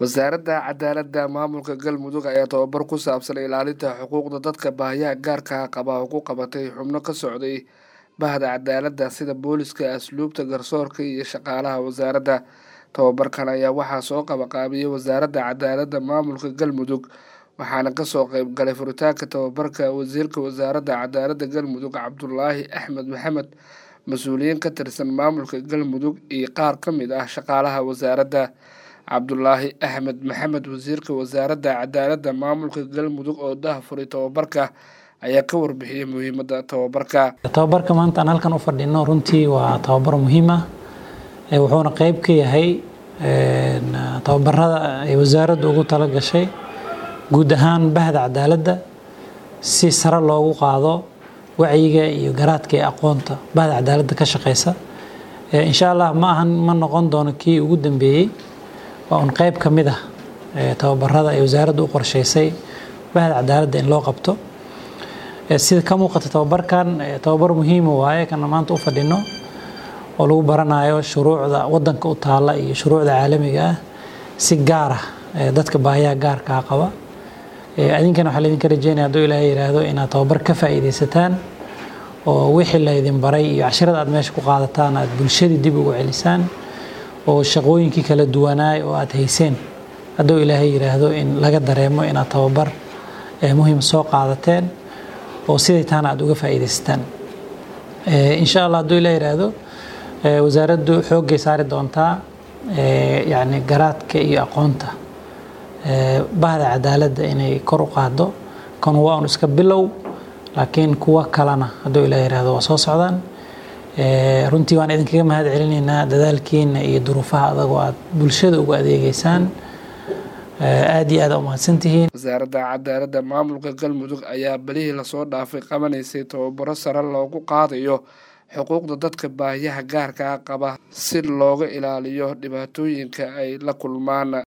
wasaaradda cadaaladda maamulka galmudug ayaa tababar ku saabsan ilaalinta xuquuqda dadka baahiyaha gaarka qaba oo ku qabatay xubno ka socday bahda cadaaladda sida booliska asluubta garsoorka iyo shaqaalaha wasaaradda tababarkan ayaa waxaa soo qabaqaabiyey wasaaradda cadaaladda maamulka galmudug waxaana kasoo qeyb galay furitaanka tababarka wasiirka wasaaradda cadaaladda galmudug cabdulaahi axmed maxamed mas-uuliyiin ka tirsan maamulka galmudug iyo qaar ka mid ah shaqaalaha wasaaradda cabdulaahi axmed maxamed wasiirka wasaaradda cadaaladda maamulka galmudug oo dahafuray tababarka ayaa ka warbixiyey muhiimadda tababarka tababarka maanta aan halkan u fadhino runtii waa tababar muhiim ah wuxuuna qeyb ka yahay tababarada ay wasaaraddu ugu tala gashay guud ahaan bahda cadaaladda si sare loogu qaado wacyiga iyo garaadka ee aqoonta bahda cadaaladda ka shaqeysa insha allah ma ahan ma noqon doono kii ugu dambeeyey waa un qeyb ka mid ah tababarada ay wasaaraddu u qorsheysay bahda cadaaladda in loo qabto sida ka muuqata tababarkan tababar muhiima waaye kana maanta u fadhino oo lagu baranayo shuruucda wadanka u taalla iyo shuruucda caalamiga ah si gaar ah dadka baahiyaha gaarkaa qaba adinkana waxaa laydinka rajeynaya hadduu ilaahay yidhaahdo inaad tababar ka faa'iidaysataan oo wixii laydin baray iyo cashirada aad meesha ku qaadataan aad bulshadii dib ugu celisaan oo shaqooyinkii kala duwanaay oo aad hayseen hadduu ilaahay yidhaahdo in laga dareemo inaad tababar muhiim soo qaadateen oo siday taana aad uga faa'iidaysataan insha allah hadduu ilaahay yidhaahdo wasaaraddu xooggay saari doontaa yacni garaadka iyo aqoonta bahda cadaaladda inay kor u qaado kan waa un iska bilow laakiin kuwa kalena hadduu ilaa yihahdo waa soo socdaan runtii waan idinkaga mahad celinaynaa dadaalkiina iyo duruufaha adagoo aad bulshada ugu adeegeysaan aad iyo aad umahadsantihiin wasaaradda cadaaladda maamulka galmudug ayaa belihii lasoo dhaafay qabanaysay tababaro sare loogu qaadayo xuquuqda dadka baahiyaha gaarkaa qaba si looga ilaaliyo dhibaatooyinka ay la kulmaan